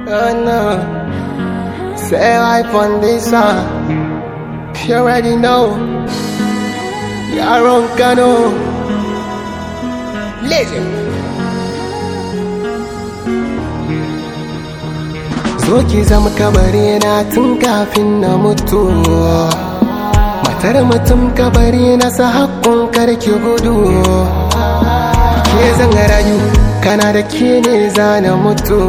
Oh no. Say life on this one. You already know. You're on Kano. Legend. Zo ki zama kabari na tun kafin na mutu. Matar mutum kabari na sa hakkun karki gudu. Ke zan rayu, kana da ke ne zana mutu.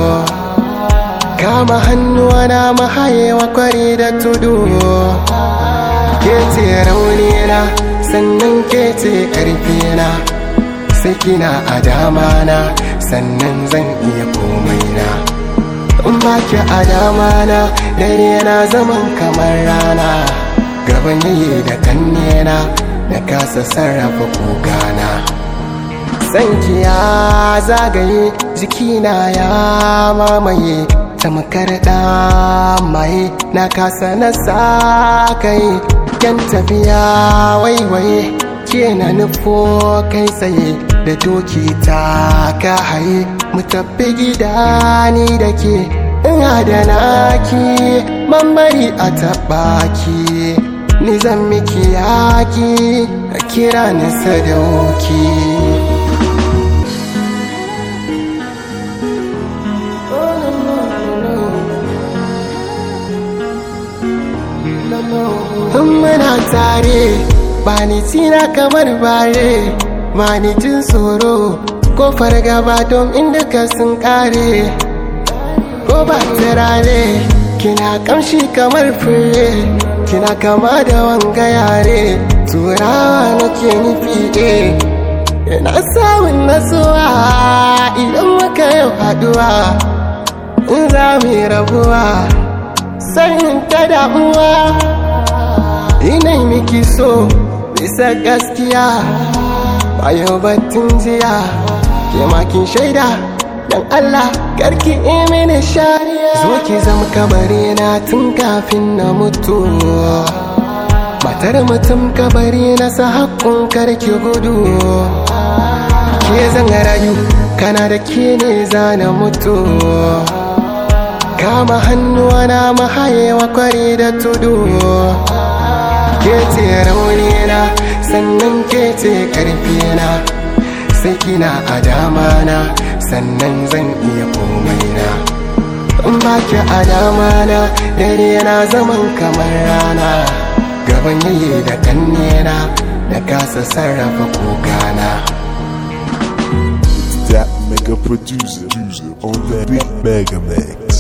kama hannuwa na mahayewa kwari da tudu ke ce raunina sannan ke ce karfina sai kina a dama na sannan zan iya komai na in ba ki a dama na dare na zaman kamar rana gaban yayi da kannena na kasa sarrafa kogana sanki ya zagaye jikina ya mamaye tamkar mai na kasa na sakai yan tafiya waiwaye ke na nufo kai tsaye da doki ta ka haye mu tafi gida ni da ke ina da naki mambari a taɓaki ni zan miki yaki a kira ni sadauki in muna tare ba ni tina kamar bare ba ni jin tsoro ko fargaba don inda ka sun kare ko ba turare kina kamshi kamar fure kina kama da wanga yare turawa nake nufi eh ina samun nasuwa idan muka yau haduwa in za mu yi rabuwa sanin ta damuwa ina miki so bisa gaskiya bayo batun jiya ke makin shaida dan Allah karki mini shariya zo ki zama kabari na tun kafin na mutu matar mutum kabari na sa hakkun karki gudu ke zan rayu kana da ke ne zana mutu kama hannuwa na mahayewa kwari da tudu ke ce raunina sannan ke ce karfina sai kina a dama na sannan zan iya komai na in ba ki a dama na dare na zaman kamar rana gaban yayi da kannena da kasa sarrafa kokana That mega producer on that big mega mix.